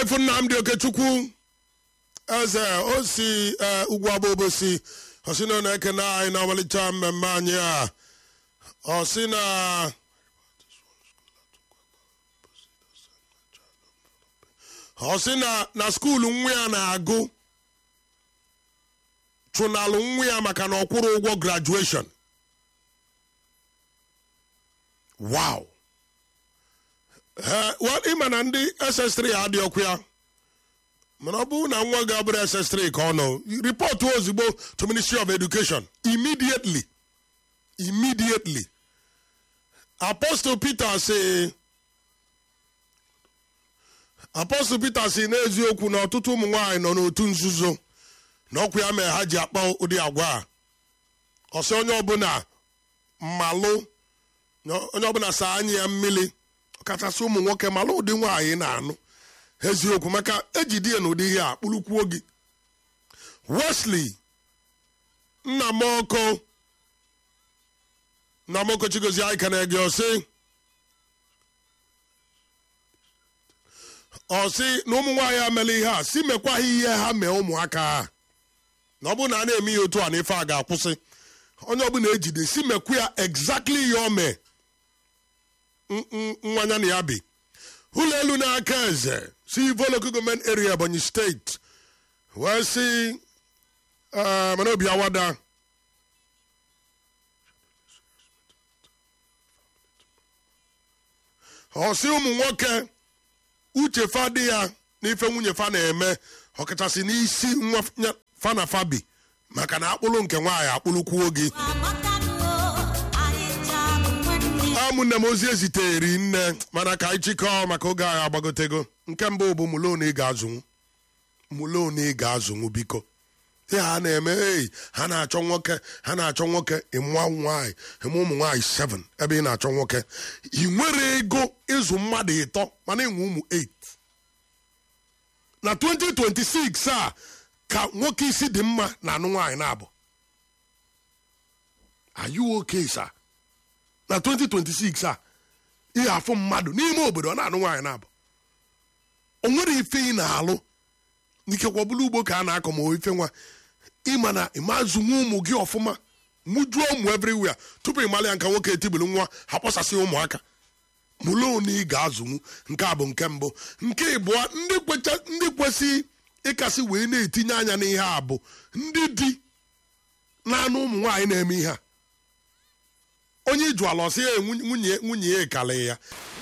chifu nnamdị okechukwu eze o si eh, ugwu agba obosi ọsị na ọ na-ekene anyị na ọmalịcha mmemme anyị a ọsị na ọsị na na skuulu nwa ya na-agụ chụnalụ nwa ya maka na ọ kwụrụ ụgwọ grajueshọn wow Eh, well, ịma na ndị ss3 adị ọkụ ya mana ọ bụrụ na nwa gị abụrụ ss3 ka ọ nọ ripọtụ ozugbo to ministry of education immediately immediately apostle peter si apostle peter si n'eziokwu na ọtụtụ ụmụ nwaanyị nọ n'otu nzuzo na ọkwa ya mere ha ji akpa ụdị agwa a ọsị onye ọbụla mmalụ na onye ọbụla saa anya ya mmiri ọkachasị ụmụ nwoke malụ ụdị nwaanyị na-anụ eziokwu maka ejide ya n'ụdị ihe a kpụrụkwuo gị wesley nnamoko nnamoko chigozie anyị ka na-ege ọsị ọsị na ụmụ nwaanyị amela ihe a si mekwaghị ihe ha mee ụmụaka ha na ọ bụrụ na a na-eme ihe otu a na ife a ga-akwụsị onye ọbụla ejide si mekwu ya exactly ihe o mee nwanya na ya bi ụlọ elu n'aka eze si ivoloku gọọmenti area ebonyi steeti wee si eh, mana obi awada ọsị ụmụ nwoke uche fa dị ya n'ife nwunye fa na-eme ọkachasị n'isi nwa nya- fa na fa bi maka na akpụlụ nke nwaanyị akpụlụkwuo gị ụmụnne m ozi eziteri nne mana ka anyị chịkọọ maka oge anyị agbagotego nke mbụ bụ mulon ị ga-azụnwu mulon ị ga-azụnwu biko ihe ha na-eme ei ha na-achọ nwoke ha na-achọ nwoke ịmụa nwaanyị ịmụ ụmụ nwaanyị 7 ebe ị na-achọ nwoke ị nwere ego ịzụ mmadụ ịtọ mana ịnwe ụmụ 8 na 2026 a ka nwoke isi dị mma na anụ nwaanyị na-abụ are you okay sir? na 2026 a ihe afụ mmadụ n'ime obodo ọ na-anụ nwaanyị na-abụ o nwere ife ị na-alụ n'ikekwa ọbụla ugbo ka a na-akọ ma ife nwa ịma na ịmazụnwe ụmụ gị ọfụma mụjuo ụmụ everywhere tupu ịmala ya nka nwoke etibulu nwa ha kpọsasị ụmụaka mụlụ one ị ga-azụnwu nke a bụ nke mbụ nke ịbụọ ndị kwecha ndị kwesị ịkasị wee na-etinye anya n'ihe a bụ ndị di na-anụ ụmụ nwaanyị na-eme ihe a onye iju ala ọsị ya nwunye nwunye ya ekale ya